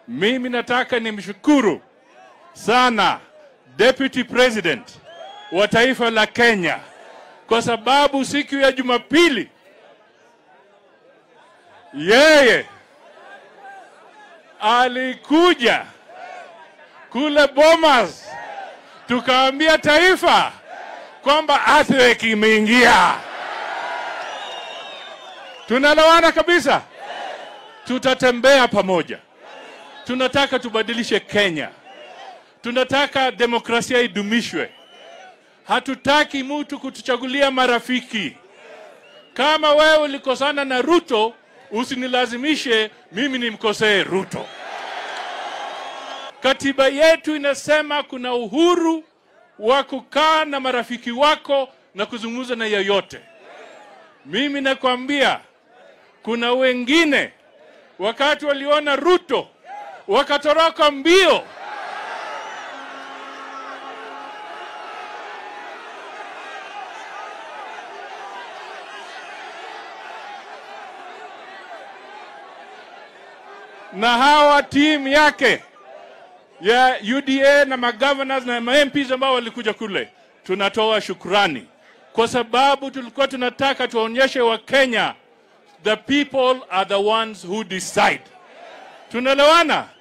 Mimi nataka nimshukuru sana Deputy President wa taifa la Kenya kwa sababu siku ya Jumapili yeye alikuja kule Bomas, tukaambia taifa kwamba earthquake imeingia. Tunalawana kabisa, tutatembea pamoja. Tunataka tubadilishe Kenya, tunataka demokrasia idumishwe. Hatutaki mtu kutuchagulia marafiki. Kama wewe ulikosana na Ruto, usinilazimishe mimi nimkosee Ruto. Katiba yetu inasema kuna uhuru wa kukaa na marafiki wako na kuzungumza na yeyote. Mimi nakwambia kuna wengine wakati waliona Ruto wakatoroka mbio. na hawa timu yake ya UDA na magovernors na MPs ambao walikuja kule, tunatoa shukrani kwa sababu tulikuwa tunataka tuwaonyeshe Wakenya the people are the ones who decide. Tunaelewana?